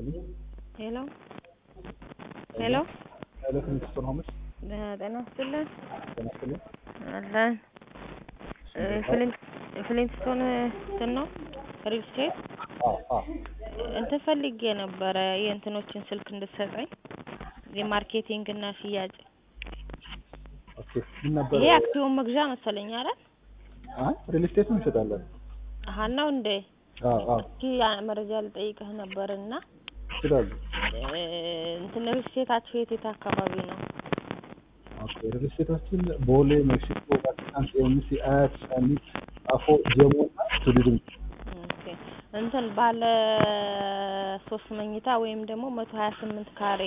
ሄሎ ሄሎ ሄሎ ከሚኒስትር ሆምስ ጤና ይስጥልን ጤና ይስጥልኝ። አለን ፍሊንት ፍሊንትስቶን እንትን ነው ሪል ስቴት አዎ አዎ እንትን ፈልጌ ነበረ የእንትኖችን ስልክ እንድትሰጠኝ የማርኬቲንግ እና ሽያጭ ኦኬ ምን ነበር? ይሄ አክሲዮን መግዣ መሰለኝ አይደል? አይ ሪል ስቴት እንሸጣለን። አሀ ነው እንዴ? አዎ አዎ እስኪ ያ መረጃ ልጠይቅህ ነበርና ይችላሉ። እ እንትን ሪል ስቴታችሁ የት የት አካባቢ ነው? ኦኬ ሪል ስቴታችን ቦሌ፣ ሜክሲኮ፣ ቫቲካን፣ ኤምሲ፣ አያት፣ ሰሚት፣ ጣፎ፣ ጀሞ እና ቱሪዝም ኦኬ እንትን ባለ ሶስት መኝታ ወይም ደግሞ መቶ ሀያ ስምንት ካሬ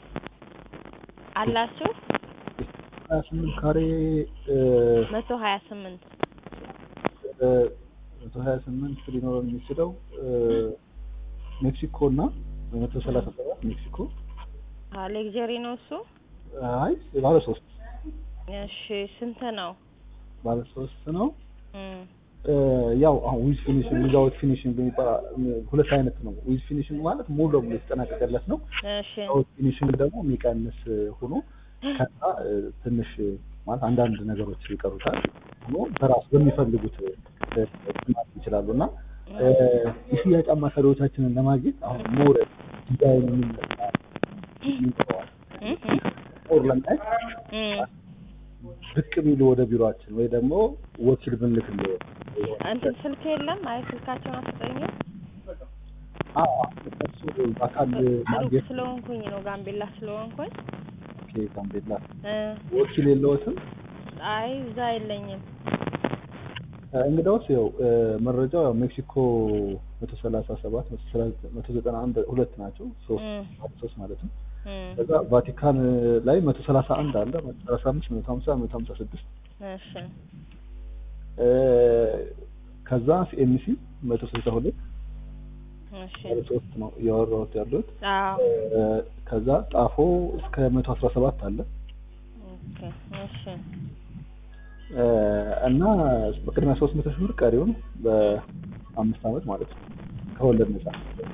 አላችሁ? ሀያ ስምንት ካሬ እ መቶ ሀያ ስምንት እ መቶ ሀያ ስምንት ሊኖረን የሚችለው እ ሜክሲኮ እና መቶ ሰላሳ ሰባት ሜክሲኮ ሌግጀሪ ነው እሱ? አይ ባለ ሶስት እሺ ስንት ነው? ባለ ሶስት ነው። እም እ ያው አሁን ዊዝ ፊኒሽንግ ዊዛውት ፊኒሽንግ የሚባል ሁለት አይነት ነው። ዊዝ ፊኒሽንግ ማለት ሙሉ ለሙሉ የተጠናቀቀለት ነው። እሺ ዊዛውት ፊኒሽንግ ደግሞ የሚቀንስ ሆኖ ከዛ እ ትንሽ ማለት አንዳንድ ነገሮች ይቀሩታል ሆኖ በራሱ በሚፈልጉት እ ማለት ይችላሉ እና እ የሽያጭ አማካሪዎቻችንን ለማግኘት አሁን ሞር ዲዛይን የሚንጠዋል እም ሞር ለማየት እም ብቅ ቢሉ ወደ ቢሮአችን ወይ ደግሞ ወኪል ብንልክልህ እንትን ስልክ የለም? አይ ስልካቸውን አትሰጠኝም? አዎ እሱ በአካል ሩቅ ማግኘት ስለሆንኩኝ ነው ጋምቤላ ስለሆንኩኝ ኦኬ ጋምቤላ እ ወኪል የለዎትም? አይ እዛ የለኝም። እ እንግዳውስ ያው እ መረጃው ያው ሜክሲኮ መቶ ሰላሳ ሰባት መቶ ዘጠና አንድ ሁለት ናቸው ሶስት እም ሶስት ማለት ነው። እም ከዛ ቫቲካን ላይ መቶ ሰላሳ አንድ አለ መቶ ሰላሳ አምስት መቶ ሀምሳ መቶ ሀምሳ ስድስት እሺ እ ከዛ ሲኤምሲ መቶ ስልሳ ሁለት እሺ ባለ ሶስት ነው እያወራሁት ያሉት አዎ እ ከዛ ጣፎ እስከ መቶ አስራ ሰባት አለ ኦኬ እሺ እ እና በቅድሚያ ሶስት መቶ ሺህ ብር ቀሪውን በአምስት ዓመት ማለት ነው ከወለድ ነጻ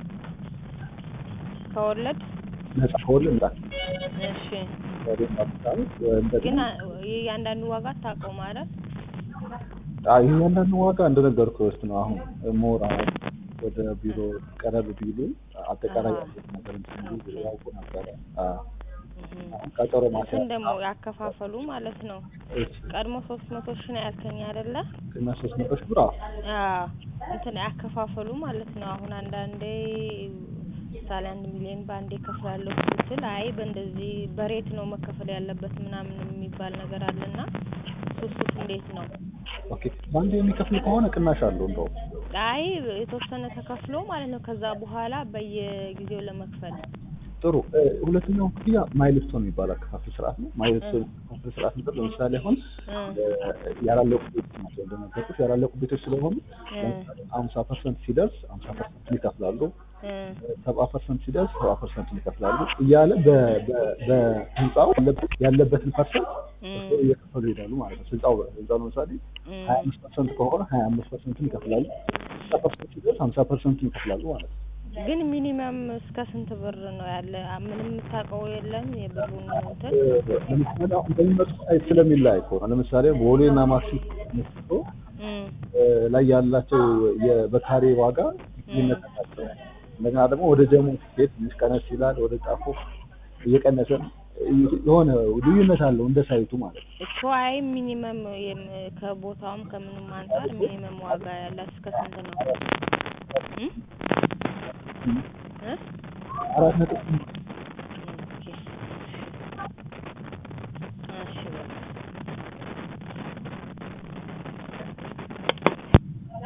ከወለድ ነጻ ከወለድ ነጻ እሺ ቀሪውን በአምስት ዓመት ግን እንደገና አ- የእያንዳንዱ ዋጋ አታውቀውም አይደል? አይ እያንዳንዱ ዋጋ እንደነገርኩህ ውስጥ ነው። አሁን ሞር አሁን ወደ ቢሮ ቀረብ ቢሉ አጠቃላይ አሃ። ያሉት ነገር እንትን ቢሉ ያውቁ ነበረ። አዎ እም አሁን ቀጠሮ ማስያዝ እንትን ደግሞ ያከፋፈሉ ማለት ነው። እሺ፣ ቀድሞ ሶስት መቶ ሺህ ነው ያልከኝ አይደለ? እና ሶስት መቶ ሺህ ብር አዎ አዎ እንትን ያከፋፈሉ ማለት ነው። አሁን አንዳንዴ ምሳሌ አንድ ሚሊዮን በአንዴ ከፍላለሁ ስትል አይ በእንደዚህ በሬት ነው መከፈል ያለበት ምናምን የሚባል ነገር አለና እሱስ እንዴት ነው? ኦኬ። በአንድ የሚከፍል ከሆነ ቅናሽ አለው እንደውም አይ የተወሰነ ተከፍሎ ማለት ነው። ከዛ በኋላ በየጊዜው ለመክፈል ጥሩ። እ፣ ሁለተኛው ክፍያ ማይልስቶን የሚባል አከፋፈል ስርዓት ነው። ማይልስቶን አከፋፈል ስርዓት ነበር። ለምሳሌ አሁን እ እ፣ ያላለቁ ቤቶች ናቸው እንደነገርኩሽ ያላለቁ ቤቶች ስለሆኑ እ ሀምሳ ፐርሰንት ሲደርስ ሀምሳ ፐርሰንት ይከፍላሉ። እ ሰባ ፐርሰንት ሲደርስ ሰባ ፐርሰንቱን ይከፍላሉ እያለ በ- በ- በህንፃው ያለበት- ያለበትን ፐርሰንት እ እየከፈሉ ይሄዳሉ ማለት ነው። ህንፃው ህንፃው ለምሳሌ እ ሀያ አምስት ፐርሰንት ከሆነ ሀያ አምስት ፐርሰንቱን ይከፍላሉ። ሀምሳ ፐርሰንት ሲደርስ ሀምሳ ፐርሰንቱን ይከፍላሉ ማለት ነው። ግን ሚኒመም እስከ ስንት ብር ነው ያለ? ምንም የምታውቀው የለም የብሩን እንትን ለምሳሌ አሁን እንደሚመጡ ሳይት ስለሚለያይ እኮ ነው። ለምሳሌ ቦሌ እና ማክሲኮ ሜክሲኮ እ እ፣ ላይ ያላቸው የ- በካሬ ዋጋ ልዩነት አላቸው። እንደገና ደግሞ ወደ ጀሞ ስትሄድ ትንሽ ቀነስ ይላል። ወደ ጣፎ እየቀነሰ የሆነ ልዩነት አለው እንደ ሳይቱ ማለት ነው። እኮ አይ ሚኒመም የም- ከቦታውም ከምንም አንጻር ሚኒመም ዋጋ ያላት እስከ ስንት ነው? እ እ አራት ነጥብ